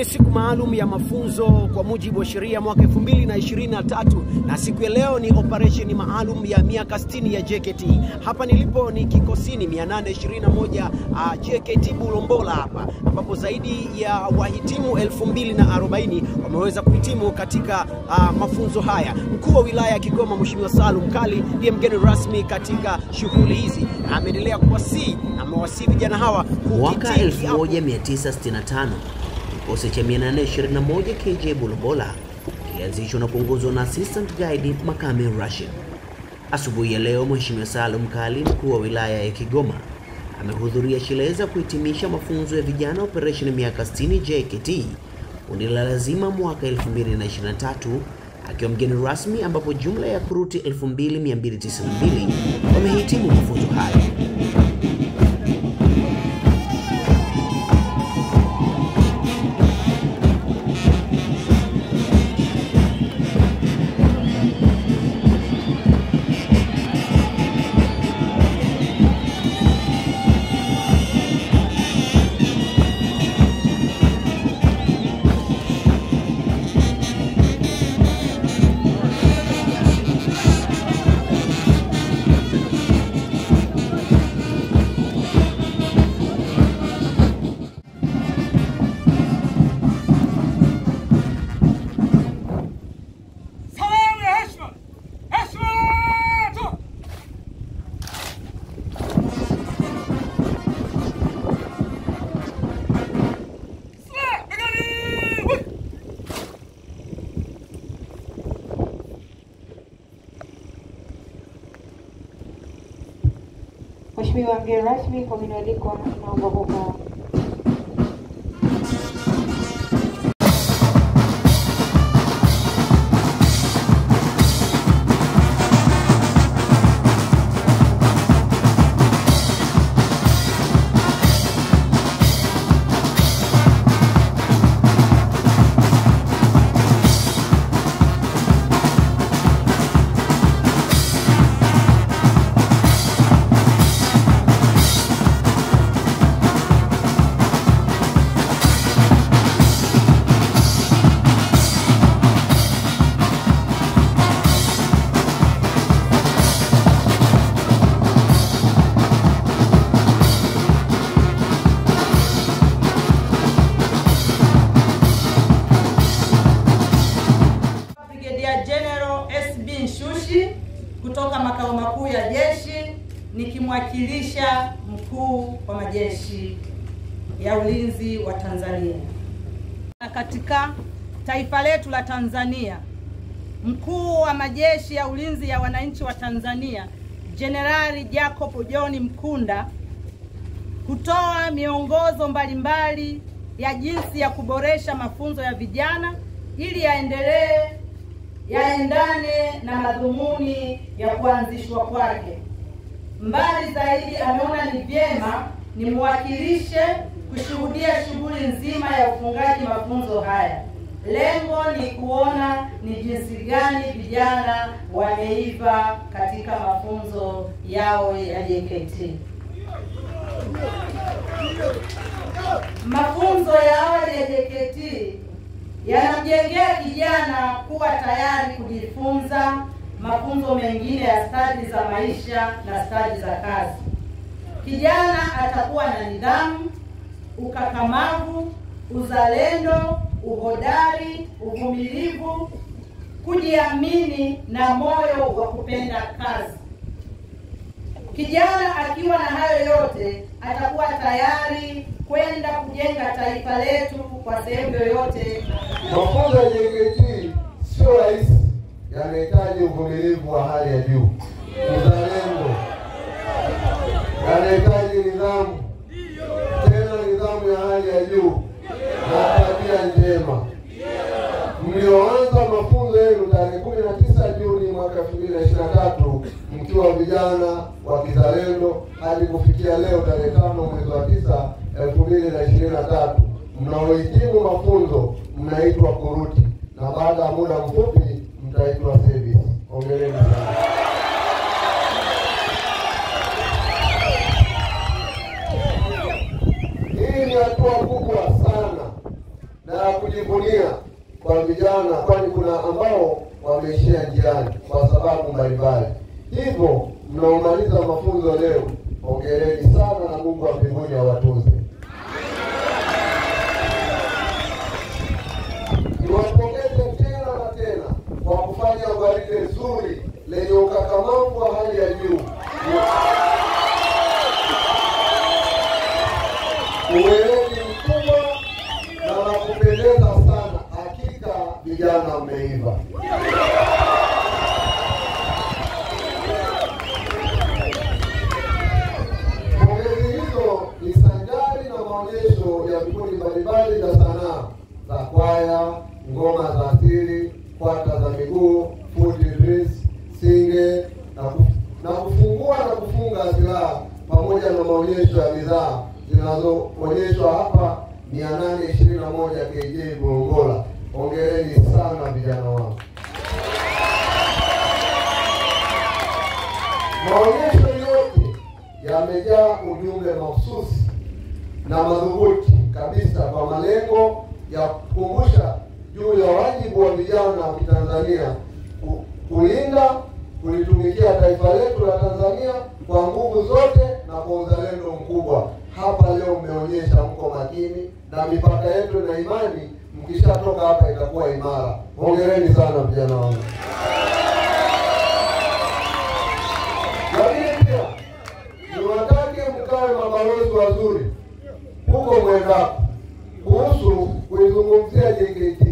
ni siku maalum ya mafunzo kwa mujibu wa sheria mwaka 2023 na siku ya leo ni operesheni maalum ya miaka 60 ya JKT. Hapa nilipo ni kikosini 821 uh, JKT Bulombola hapa ambapo zaidi ya wahitimu 2040 wameweza kuhitimu katika uh, mafunzo haya. Mkuu wa wilaya ya Kigoma Mheshimiwa Salum Kali ndiye mgeni rasmi katika shughuli hizi na ameendelea kuwasii na amewasii vijana hawa Mwaka kukitii kiapo 1965 kikosi cha 821 KJ Bulombola kilianzishwa na kuongozwa na Assistant Guide Makame Rashid. Asubuhi ya leo, Mheshimiwa Salum Kali, mkuu wa wilaya ya Kigoma, amehudhuria sherehe za kuhitimisha mafunzo ya vijana operesheni miaka 60 JKT kundi la lazima mwaka 2023 akiwa mgeni rasmi, ambapo jumla ya kuruti 2292 wamehitimu mafunzo hayo. Salamu ya heshima! Heshima tu! Sla! Begani! Wui! Mheshimiwa mgeni rasmi, kwa mwaliko naomba kukaa. Brigadier General SB Nshushi kutoka makao makuu ya jeshi nikimwakilisha mkuu wa majeshi ya ulinzi wa Tanzania. Na Katika taifa letu la Tanzania, mkuu wa majeshi ya ulinzi ya wananchi wa Tanzania Jenerali Jacob John Mkunda kutoa miongozo mbalimbali ya jinsi ya kuboresha mafunzo ya vijana ili yaendelee yaendane na madhumuni ya kuanzishwa kwake. Mbali zaidi, ameona ni vyema nimwakilishe kushuhudia shughuli nzima ya ufungaji mafunzo haya. Lengo ni kuona ni jinsi gani vijana wameiva katika mafunzo yao ya JKT. Mafunzo ya awali ya JKT yanamjengea kijana kuwa tayari kujifunza mafunzo mengine ya stadi za maisha na stadi za kazi. Kijana atakuwa na nidhamu, ukakamavu, uzalendo, uhodari, uvumilivu, kujiamini na moyo wa kupenda kazi. Kijana akiwa na hayo yote atakuwa tayari kwenda kujenga taifa letu kwa sehemu yoyote Mafunzo ya JKT sio rahisi, yanahitaji uvumilivu wa hali ya juu, uzalendo, yanahitaji nidhamu, tena nidhamu ya hali ya juu na tabia njema. Mlioanza mafunzo yenu tarehe kumi na tisa Juni mwaka elfu mbili na ishirini na tatu mkiwa vijana wa kizalendo hadi kufikia leo tarehe tano mwezi wa tisa elfu mbili na ishirini na tatu mnaohitimu mafunzo mnaitwa kuruti na baada ya muda mfupi mtaitwa service. Hongereni sana. Hii ni hatua kubwa sana na ya kujivunia kwa vijana, kwani kuna ambao wameishia njiani kwa sababu mbalimbali. Hivyo mnaomaliza mafunzo leo, hongereni sana na Mungu wa mbinguni awatunze. Niwapongeze tena na tena kwa kufanya gwaride zuri lenye ukakamavu wa hali ya juu, uweledi mkubwa na la kupendeza sana. Hakika vijana mmeiva. Pongezi hizo ni sanjari na maonyesho ya vikundi mbalimbali vya sanaa za kwaya, ngoma za asili, kwata za miguu, futi drills, singe na, kuf, na kufungua na kufunga silaha pamoja na maonyesho ya bidhaa zinazoonyeshwa hapa 821 KJ Gongola. Hongereni sana vijana wangu. Maonyesho yote yamejaa ujumbe mahususi na madhubuti kabisa kwa malengo ya kukumbusha juu ya wajibu wa vijana wa Kitanzania ku- kulinda, kulitumikia taifa letu la Tanzania kwa nguvu zote na kwa uzalendo mkubwa. Hapa leo mmeonyesha mko makini na mipaka yetu na imani, mkishatoka hapa itakuwa imara. Hongereni sana vijana wangu. Lakini pia niwatake mkawe mabalozi wazuri huko mwendako kuhusu kuizungumzia JKT